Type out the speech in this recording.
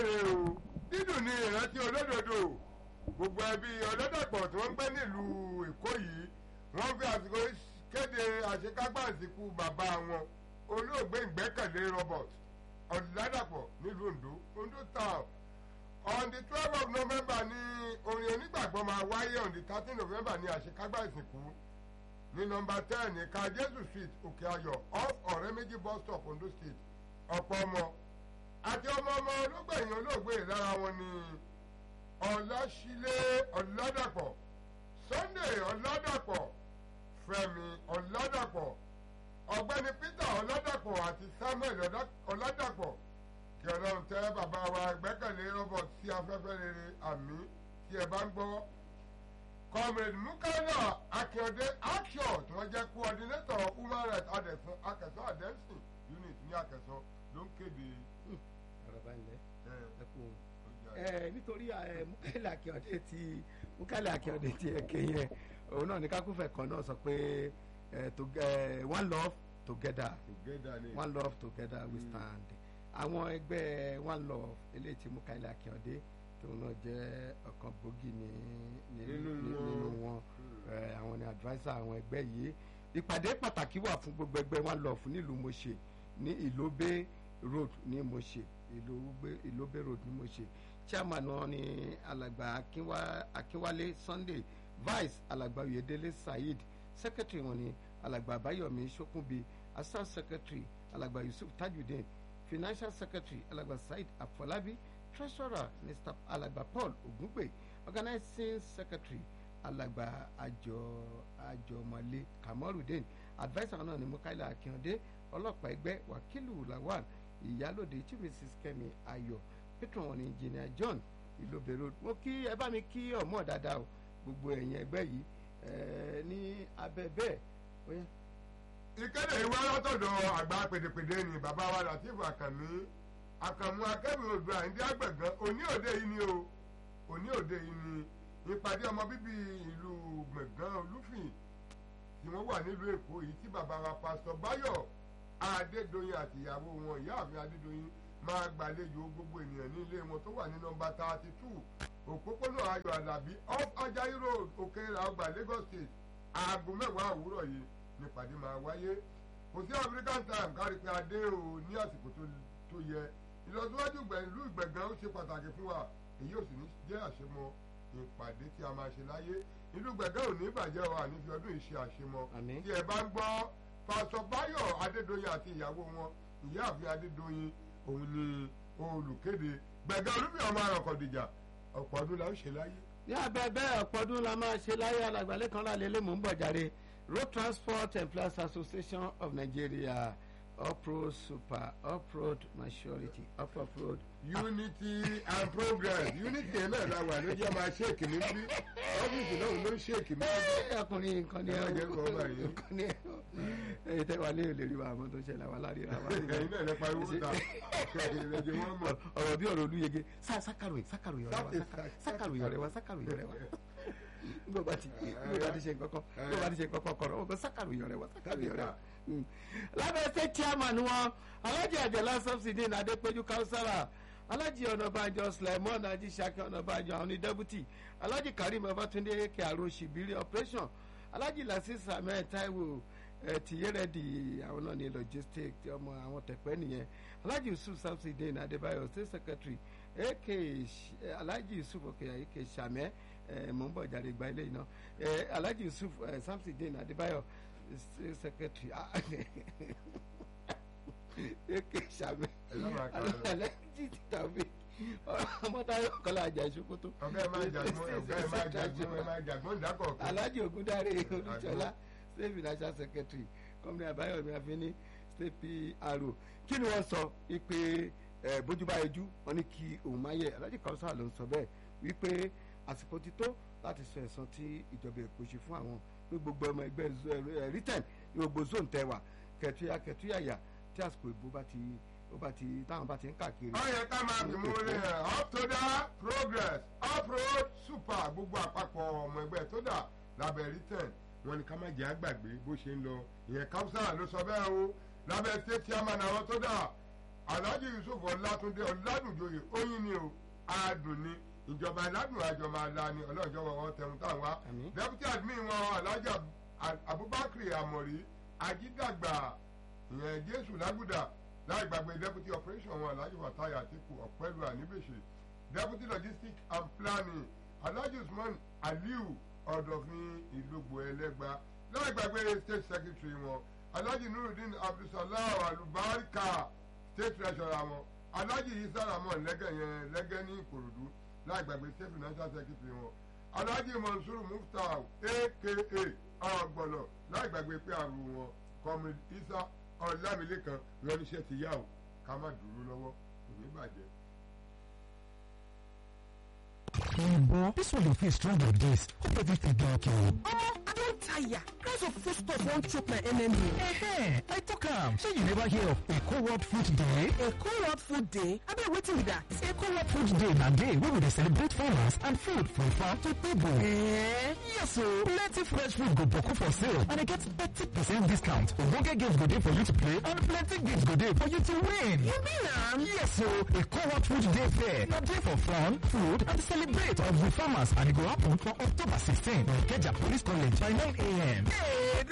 rè o dídùn ní ìrántí olódodo gbogbo ẹbí ọlọ́dọ̀pọ̀ tí wọ́n ń gbé nílùú èkó yìí wọ́n fi àsìkò kéde àṣekágbá ìsìnkú bàbá wọn olóògbé ìgbẹ́kẹ̀lé robert ọ̀làdàpọ̀ nílùú ondo ondo town on the twelve of november ní orin onígbàgbọ́ máa wáyé on the thirteen november ní àṣekágbá ìsìnkú ní nọmba ten ní ká jésù street òkè ayọ̀ off ọ̀rẹ́ méjì bus stop ondo state ọ̀pọ̀ ọmọ àti ọmọ ọmọ olóògbẹ̀yìn olóògbé lára wọn ni ọ̀làṣílẹ̀ ọ̀làdàpọ̀ sunday ọ̀làdàpọ̀ fẹ́mi ọ̀làdàpọ̀ ọ̀gbẹ́ni peter ọ̀làdàpọ̀ àti samuel ọ̀làdàpọ̀ kí ọlọ́run tẹ́ bàbá wa gbẹ́kẹ̀lé robert sí afẹ́fẹ́ rere àmì tí ẹ bá ń gbọ́ comrade mukaila akíọdé action tí wọ́n jẹ́ coordinator human rights adẹ̀sán akẹ́sọ́ adẹ́sìn unit ní akẹ́sọ́ ló ń kéde. ọ̀rọ̀ bá ń lẹ̀ ẹ kú òun ẹ ẹ nítorí ẹ Mukaila Akíọdé ti Mukaila Akíọdé ti ẹkẹ yẹn òun náà ní kákúfẹ kan náà sọ pé ẹ to ẹ one love together together ni. one love together we stand àwọn ẹgbẹ́ one love eléyìí tí Mukaila Akíọdé tóun náà jẹ́ ọ̀kan gbòógì ní ní- Nínú ní- wọn. nínú wọn ẹ, àwọn ni adviser àwọn ẹgbẹ́ yìí ìpàdé pàtàkì wà fún gbogbo ẹgbẹ́ one love nílùú Mọ̀ṣẹ́ ní Ìlóbé road ní Mọ̀ṣẹ́ Ìlóbé Ìlóbé road ní Mọ̀ṣẹ́ chairman náà ni alàgbà Akínwá- Akínwálé Sunday vice alàgbà Oyèdélé Saheed secretary wọn ni alàgbà Báyọ̀mí Ṣókúnbi assistant secretary alàgbà Yusuf Tajudeen financial secretary alàgbà Saheed Afọlábí treasurer mr alàgbà Paul Ògúngbè organizing secretary alàgbà àjọ àjọmọlé Kamorudeen adviser náà ni Mukaila Akíọdé ọlọ́pàá ẹgbẹ́ Wakilu Lawal ìyálòde chief mrs Kẹ́mi Ayọ̀ patron wọn ni engineer John ìlòbèrò mo kí ẹ bá mi kí ọmọ dáadáa o gbogbo ẹ̀yin ẹgbẹ́ yìí ẹ ní abẹ́ bẹ́ẹ̀ ó yá. ìkéde ìwé látọ̀dọ̀ àgbà pèdèpèdè ni bàbá wa latif àkànní àkànmú akẹ́mi odò àyíndé àgbẹ̀gán òní òde yìí ni o òní òde yìí ni ìpàdé ọmọ bíbí ìlú gbẹ̀gán olúfìn tí wọ́n wà nílùú èkó yìí tí bàbá wa pásítọ̀ báyọ̀ adédoyin àti ìyàwó wọn ìyáàfin adédoyin máa gbàlejò gbogbo ènìyàn ní ilé wọn tó wà ní nọmba thirty two òpópónà ayọ̀ àlàbí off ajayi road òkèèrà ọgbà lagos state aago mẹ́wàá òwúrọ̀ yìí nípàdé máa wáyé kò sí african time kárí pé adé o ní àsìkò tó- tó yẹ ìlọsíwájú ìlú ìgbẹ̀gàn ó ṣe pàtàkì fún wa èyí ò sì ní jẹ́ àṣemọ ìpàdé tí a máa ṣe láyé ìlú gbẹ̀gàn ò ní bàjẹ́ wa àní fi ọdún yìí ṣe àṣemọ Àmín. tí ẹ bá ń gbọ́ pásọ báyọ̀ adédoyin àti ìyàwó wọn ìyáàfin adédoyin òun ni olùkéde gbẹ̀gàn olúmi ọmọ àròkọ̀dìjà ọ̀pọ̀ ọdún la ń ṣe láyé. ní abẹ́ bẹ́ẹ̀ ọ̀pọ̀ ọdún la máa ṣe láyé alàgbàlẹ̀ kan lálẹ́ lé mò ń bọ̀ jáde road transport employers association of nigeria uproad super uproad maturity up uproad. unity and progress unity yẹn náà la wà ló jẹ́ máa ṣéèkì mi bí ọ́fíìsì náà ló ń ṣéèkì mi. Ẹ́, ọkùnrin nǹkan ni Ẹ má ẹ jẹ́ kó ọba yìí. nǹkan ni ẹ ẹ tẹ́ wà lé olè rí wa àmọ́ tó ṣẹlẹ̀ wà lárí ra wa. ẹ̀yin náà lè pariwo ta ẹ̀yin lè jẹ́ wọ́n mọ̀. ọ̀rọ̀ bí ọ̀rọ̀ olúyege sá sákàròyìn sákàròyìn ọ̀rẹ́ wa Sákè- sákà- sákè- sákàròyìn ọ̀rẹ́ wa sákàròyìn ọ̀rẹ́ wa nígbà bá ti nígbà bá ti ṣe nǹkan kan nígbà bá ti ṣe nǹkan kan kọ̀rọ̀ ọ̀gbọ́n sákàròyìn ọ̀rẹ́ wa sákàròyìn ọ̀rẹ́ wa. Mm. lábẹ́ state chairman wọn alájì àjẹlá subsidy ní adépéjú káwùsára alájì ọ̀nàbànjọ sulaimon ajísàkè ọ̀nàbànjọ àwọn ní deputy alájì karim babatunde kẹàró ṣìbírí operation alájì lasis ahmed taiwo ẹ tìyẹrẹdì àwọn náà ní logistic tí ọmọ àwọn tẹpẹ nìyẹn alhaji yusuf samsudeen adébáyọ̀ state secretary ak alhaji yusuf okeya ak sàmẹ ẹ mò ń bọ̀ jáde gba ilé iná ẹ alhaji yusuf ẹ samsudeen adébáyọ̀ state secretary ah, ak sàmẹ Ẹ lọ́ máa kà á lọ. alhaji tàbí ọmọdé kọlá àjà ìṣòkòtò ọ̀gá ẹ̀ máa jàgbọ́n ọ̀gá ẹ̀ máa jàgbọ́n ẹ̀ máa jàgbọ́n ìdákọ̀ọ̀kan. alhaji ogundare olùjọlá state financial secretary kọ́mìnì àbáyọ̀mí àfínní state pro kí ni wọ́n sọ wípé ẹ, bójú bá yẹjú wọn ní kí òun máa yẹ alhaji kọ́sà ló ń sọ bẹ́ẹ̀ wípé àsìkò ti tó láti sọ ẹ̀san tí ìjọba èkó ṣe fún àwọn pé gbogbo ọmọ ẹgbẹ́ rìtẹ̀n ní gbogbo zone tẹwà kẹtùyà kẹtùyàyà tí àsìkò ìbò bá ti ó bá ti táwọn bá ti ń káàkiri. ó yẹ ká máa fi mú lé ẹ̀ up to da progress up road super gbogbo àpapọ̀ ọmọ ẹgbẹ́ tó dà lábẹ́ return wọn ni ká má jẹ́ àgbàgbé bó ṣe ń lọ ìyẹn káwùsà ló sọ bẹ́ẹ̀ o lábẹ́ state chairman àwọn tó dà alhaji yusuf ọlátúndé ọládùnjoyè oyin ni o adùn ni ìjọba aládùn àjọ máa la ni ọlọ́jọ́ wọn tẹ̀hún táwọn wá Àmín. deputy admin wọn alhaji Ab- abubakar amori ajídàgbà ìyẹn jésù lágùdà láì gbàgbé deputy operation wọn alhaji fatai atiku ọ̀pẹ́lú àníbèṣe deputy logistics and planning alhaji usman aliu ọ̀dọ̀fin ìlúgbò ẹlẹ́gba láì gbàgbé state secretary wọn alhaji nurudeen abdulsalam alubarika state treasurer wọn alhaji isa ramon lẹ́gẹ̀ yẹn lẹ́gẹ̀ ní ìkòròdú láì gbàgbé state financial secretary wọn alhaji mansour muftau aka ọgbọnọ láì gbàgbé pé àrùn wọn comrade isa ọlámilékan wọn níṣẹ́ ti yá o ká má dúró lọ́wọ́ kò ní bàjẹ́. Boy, this one dey feel strong like this. Hope everything dey okay. Omo, I don tire. Price of food stuff wan choke my enemy. Ehe, I talk am. Shey you never hear of Eko World Food Day? Eko World Food Day? Abeg wetin be that? Eko World Food Day na day wey we dey celebrate farmers and food from farm to table. Eh? Yes o, plenty fresh food go boku for sale and e get thirty percent discount. Ogbonge games go dey for you to play and plenty gifts go dey for you to win. You mean am? Yes o, Eko World Food Day fair na day for fun, food and celebrate of the farmers and e go happen for October 16 for Ikeja Police College by 9 a.m. Hey,